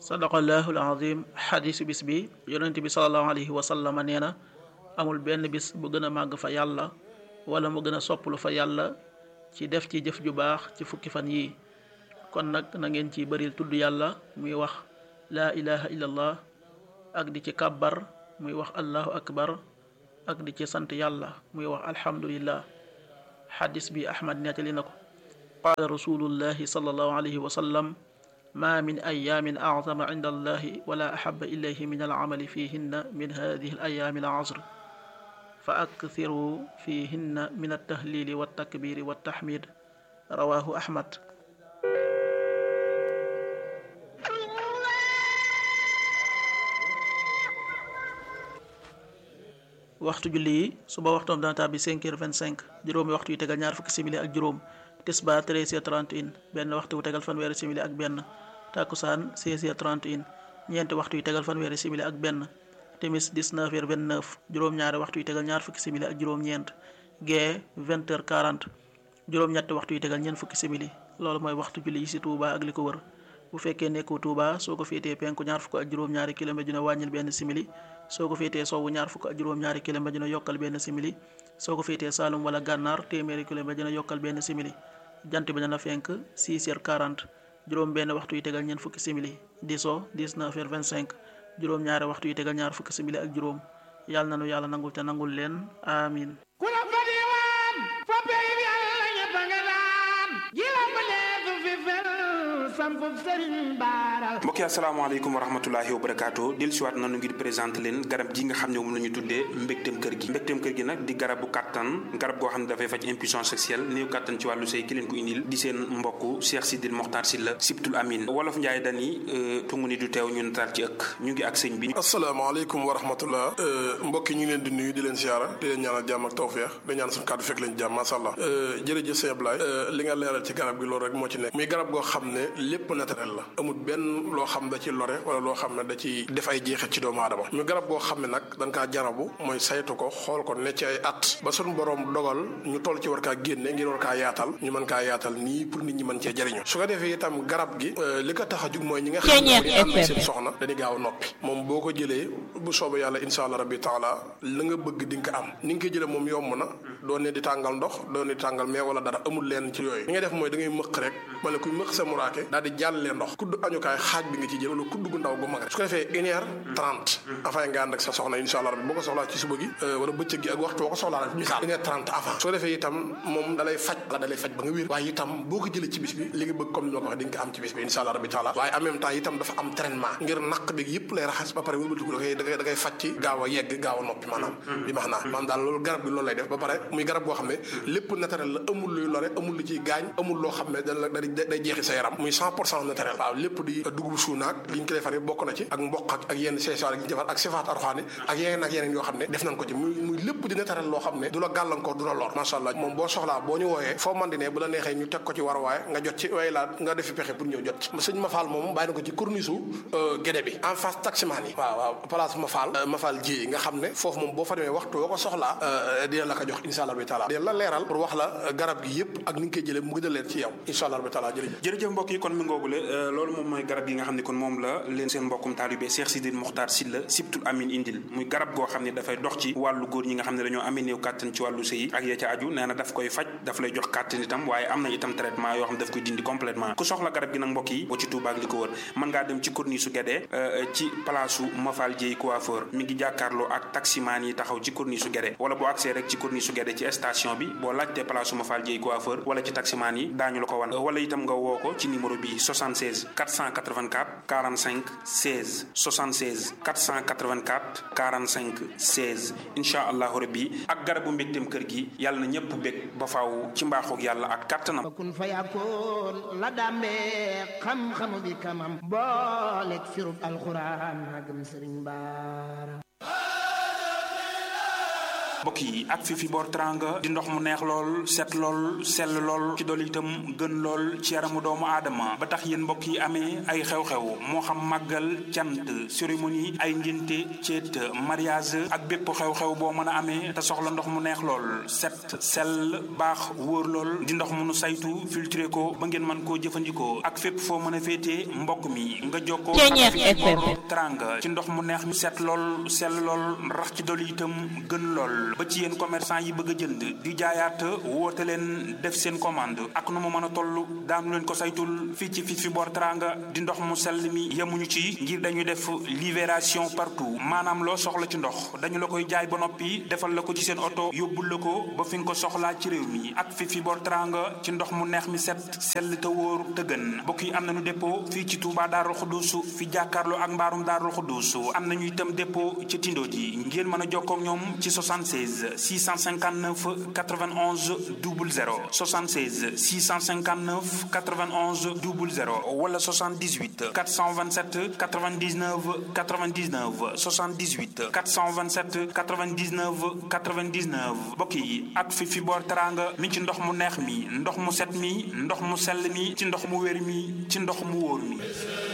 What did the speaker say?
sadaqallahu alazim xadisu bis bi yonent bi salallahu alayhi wa sallama nee na amul benn bis bu gën a màgg fa yàlla wala mu gën a sopplu fa yàlla ci def ci jëf ju baax ci fukki fan yii kon nag na ngeen ci bëril tudd yàlla muy wax laa ilaha illallah ak di ci kàbbar muy wax allahu akbar ak di ci sant yàlla muy wax alhamdulillah xadis bi ahmad nettali na ko qaala rasulullahi sallallahu alayhi wa sallam ma min ayaamin acdama cinda allahi wala axaba ilayhi min alcamali fihinna min hadihi alayaami alcasr fa akthiru fihinna min altahlili waltakbiri waltaxmid rawahu ahmad waxtu julli yi suba waxtoom dana tàbbi 5 heures 25 juróomi waxtu yu tegal ñaar fukki simili ak juróom tisbaar 13 heures 31 benn waxtu wu tegal fanweeri simili ak benn takkusaan 16 heures 31 ñeenti waxtu yu tegal fanweeri simili ak benn timis 19 heures 29 juróom-ñaari waxtu yu tegal ñaar fukki simili ak juróom-ñeent gee 20 heures 40 juróom-ñetti waxtu yu tegal ñeent fukki simili loolu mooy waxtu julli yi ci Touba ak li ko wër bu fekkee nekkoo Touba soo ko féetee penku ñaar fukk ak juróom-ñaari kilomètre dina wàññil benn simili soo ko féetee sowwu ñaar fukk ak juróom-ñaari kilomètre dina yokkal benn simili soo ko féetee Saalum wala Gànnaar téeméeri kilomètre dina yokkal benn simili jant bi dana fenk 6 heures 40 juróom benn waxtu yu tegal ñeent fukki simili di so 19 heures 25 juróom-ñaari waxtu yu tegal ñaar fukki simili ak juróom yàlla nanu yàlla nangul te nangul leen amin ku la fa diwaan fa pey bi yàlla ñëpp nga daan ji la ma neefu fi fel sampu sëriñ baaral mbokk yi asalaamaaleykum wa rahmatulahi wa barakaatu del siwaat nanu ngir présenté leen garab gi nga xam ne moom la ñu tuddee mbégteem kër gi mbégteem kër gi nag di garabu kàttan garab goo xam ne dafay faj impuissance sexuelle néew kàttan ci wàllu sëy ki leen ko indil di seen mbokk Cheikh Sidil Mokhtar Sylla Sibtul Amin wolof Njaay dani tungu ni du teew ñu nataal ci ëkk ñu ngi ak sëñ bi asalaamaaleykum wa rahmatullah mbokk yi ñu ngi leen di nuyu di leen siyaara di leen ñaanal jàmm ak tawfeex di ñaan suñu kàddu fekk leen jàmm masha Allah jërëjëf sëñ Ablaye li nga leeral ci garab gi loolu rek moo ci nekk muy garab goo xam ne lépp naturel la amul benn loo xam da ci lore wala loo xam ne da ci def ay jeexit ci doomu aadama ñu garab goo xam ne nag dañ kaa jarabu mooy saytu ko xool ko ne ci ay at ba suñu borom dogal ñu toll ci war kaa génne ngir war kaa yaatal ñu mën kaa yaatal nii pour nit ñi mën cee jëriñu su ko defee itam garab gi li ko tax a jug mooy ñi nga xam ne ànd ak seen soxna dañuy gaaw a noppi moom boo ko jëlee bu soobee yàlla insha allah rabbi taala la nga bëgg di nga ko am ni nga ko jëlee moom yomb na doo ne di tàngal ndox doo ne di tàngal mais wala dara amul leen ci yooyu li ngay def mooy da ngay mëq rek wala kuy mëq sa muraake daal di jàllee ndox kudd añukaay xaaj bi nga ci jël wala kudd gu ndaw gu mag rek su ko defee une heure trente avant nga ànd ak sa soxna insha allah rabbi boo ko soxlaa ci suba gi wala bëccëg gi ak waxtu boo ko soxlaa rek misaal une heure trente avant su ko defee itam moom dalay faj la dalay faj ba nga wér waaye itam boo ko jëlee ci bis bi li nga bëgg comme ni ma ko waxee di nga ko am ci bis bi insha allah rabbi taala waaye en même temps itam dafa am traitement ngir naq bi yëpp lay raxas ba pare wëlbatiku da koy da koy da koy faj ci gaaw a yegg gaaw a noppi maanaam bi max naa maanaam daal loolu garab bi loolu lay def ba pare muy garab boo xam ne lépp naturel la amul luy lore amul lu ciy gaañ amul loo xam ne da la day jeexi sa yaram muy cent pour cent naturel waaw lépp di dugub suunaak li ñu ko defaree bokk na ci ak mboq ak ak yenn seesaar yi ñu defar ak sifaat arxaani ak yeneen ak yeneen yoo xam ne def nañ ko ci muy muy lépp di naturel loo xam ne du la gàllankoor du la lor macha allah moom boo soxlaa boo ñu wooyee foo man di ne bu la neexee ñu teg ko ci war waaye nga jot ci waaye laa nga defi pexe pour ñëw jot ci sëñ Mafal moom bàyyi na ko ci corniche gédé bi en face taximaan yi waaw waaw place Mafal Mafal ji nga xam ne foofu moom boo fa demee waxtu boo ko soxlaa dina la ko jox insha allah bi taala dina la leeral pour wax la garab gi yëpp ak ni nga koy jëlee mu gën a leer ci yow insha allah bi taala jërëjëf jërëjëf mbokk yi kon mi ngoogule loolu moom mooy garab yi nga xam ne kon moom la leen seen mbokkum taalibe Cheikh Sidil Mokhtar Sylla Sibtul Amin indil muy garab goo xam ne dafay dox ci wàllu góor ñi nga xam ne dañoo amee néew kàttan ci wàllu sëy ak ya ca aju nee na daf koy faj daf lay jox kàttan itam waaye am na itam traitement yoo xam ne daf koy dindi complètement ku soxla garab gi nag mbokk yi boo ci Touba ak li ko wër mën ngaa dem ci corniche su Guédé ci place su Mafal Dieye coiffeur mi ngi jàkkaarloo ak taximaan yi taxaw ci corniche su Guédé wala boo accès rek ci corniche su Guédé ci station bi boo laajtee place su Mafal Dieye coiffeur wala ci taximaan yi daañu la ko wan wala itam nga woo ko ci numéro bi 76 484 45 16 76 484 45 16 incha allahu rabbi ak garabu mbégteem kër gi yàlla na ñëpp bég ba faaw ci mbaaxoog yàlla ak kàttanam kun fa yakkoon la dàmbee xam-xamu bi kamam booleeg firub alxuraan magam sëriñ baara mbokk yi ak fi fi boor tranga di ndox mu neex lool set lool sell lool ci dool itam gën lool ci yaramu doomu aadama ba tax yéen mbokk yi amee ay xew-xew moo xam màggal cant cérémonie ay ngénte ceet mariage ak bépp xew-xew boo mën a amee te soxla ndox mu neex lool set sell baax wóor lool di ndox mu nu saytu filtré ko ba ngeen mën koo jëfandikoo ak fépp foo mën a féetee mbokk mi nga jokkoo ak fi boor tranga ci ndox mu neex mi set lool sell lool rax ci dool itam gën lool ba ci yéen commerçant yi bëgg a jënd di jaayaat woote leen def seen commande ak nu mu mën a toll daanu leen ko saytul fii ci fi fi boor tranga di ndox mu sell mi yemuñu ci ngir dañuy def libération partout maanaam loo soxla ci ndox dañu la koy jaay ba noppi defal la ko ci seen oto yóbbul la ko ba fi nga ko soxlaa ci réew mi ak fi fi boor tranga ci ndox mu neex mi set sell te wóor te gën mbokk yi am nañu dépôt fii ci Touba Darou Khoudousou fi jàkkaarloo ak mbaarum Darou Khoudousou am nañu itam dépôt ci Tindo ji ngeen mën a jokkoo ak ñoom ci 76 659 91 00 76 659 91 00 wala 78 427 99 99 78 427 99 99 mbokk yi ak fi fi boor teranga mi ci ndox mu neex mi ndox mu set mi ndox mu sell mi ci ndox mu wér mi ci ndox mu wóor mi